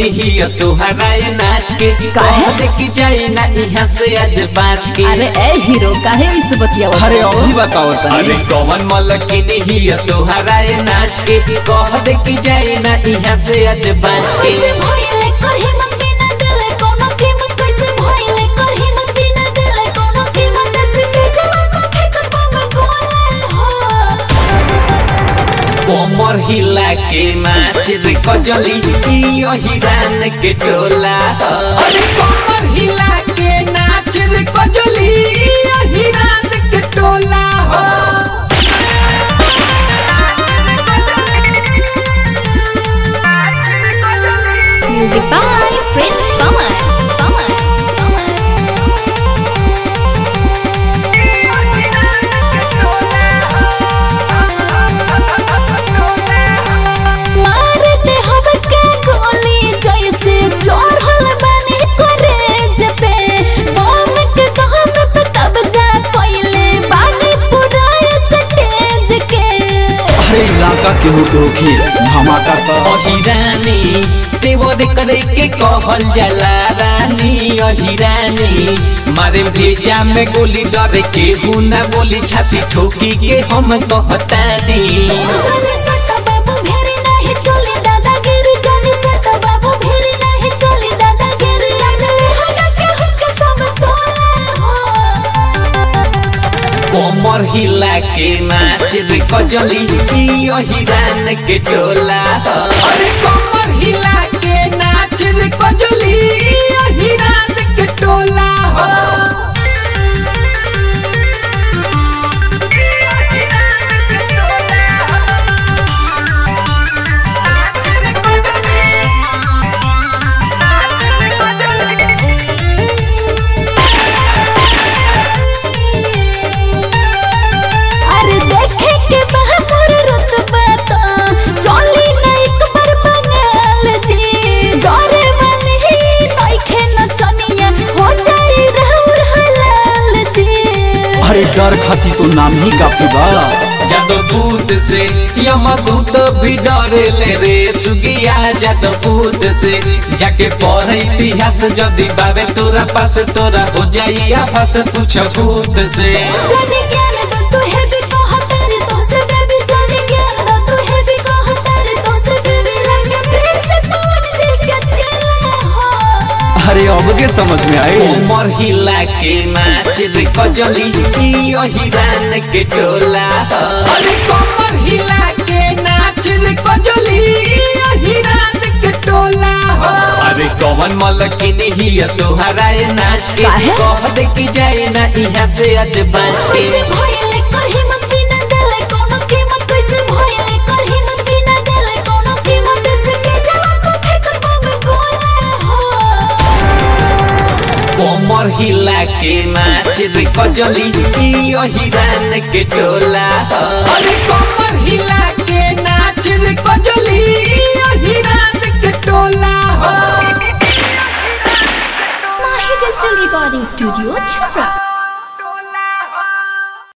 ही तोहरा ये नाच के काहे? कह दे कि जाए ना यहाँ से आज बाच के अरे ए हीरो काहे इस बतिया अरे अभी बताओ अरे तनी कौन मलकिनी ही तोहरा ये नाच के कह दे कि जाए ना यहाँ से आज बाच के कैसे भइले करही मन बिना दिले कोनो कीमत कैसे भइले करही मन बिना दिले कोनो कीमत सीधे जवान को फेंक पावे बोले हो कोमर हिला के नाच रे कजली ई हिरान के टोला अरे कोमर हिला के नाच रे कजली ई हिरान के टोला हो music by Prince Pawan Pawan मारते हम के गोली जैसे चढ़ल बने करेज पे बम के दम पे कब्जा कइले बानी पूरा स्टेज के अरे इलाका केहू के होखी धमाका तो अहिरानी देवर करे के कहल जाला रानी अहिरानी मारे भेजा में गोली डरे के हुना बोली छाती ठोकी के हम कहतानी जानी सटा बाबू भेरी नहीं चली दादागिरी जानी सटा बाबू भेरी नहीं चली दादागिरी लगले हगा के हुक्के सब तोले हो कोमर हिला के नाच रे कजली ई अहिरान के टोला अरे कोमर हिला के नाच रे कजली ई अहिरान के टोला हो अरे देखे के बहादुर रुतबा तो चली नहीं कमर बंगाल जी डरे वाली ही नइखे नचनिया हो जाई रहउर हलाल जी अरे डर खाती तो नाम ही काफी बा जदभूत से यमदूत भी डरे ले रे सुगिया जदभूत से जाके पढ़ इतिहास जदि बाबे तोरा पास तोरा हो जाई आफास पूछ भूत से जाने ज्ञान दो तू है भी कहतर तो से बेबी जाने ज्ञान दो तू है भी कहतर तो से बेबी लगे प्रेम से पवन देख के चले हो अरे अब के समझ में आए कोमर हिला के नाच रे कजली ई हिरान के टोला अरे कोमर हिला के नाच रे कजली ई हिरान के टोला अरे कौन मलकिनी ही तोहरा ये नाच के काहे? कह दे कि जाए ना यहाँ से आज बाच के कैसे भइले करही मन बिना दिले कोनो कीमत कैसे भइले करही मन बिना दिले कोनो कीमत सीधे जवान को फेंक पावे बोले हो कोमर हिला के नाच रे कजली ई हिरान के टोला अरे कोमर हिला के नाच रे कजली ई हिरान के टोला माही डिजिटल रिकॉर्डिंग स्टूडियो छपरा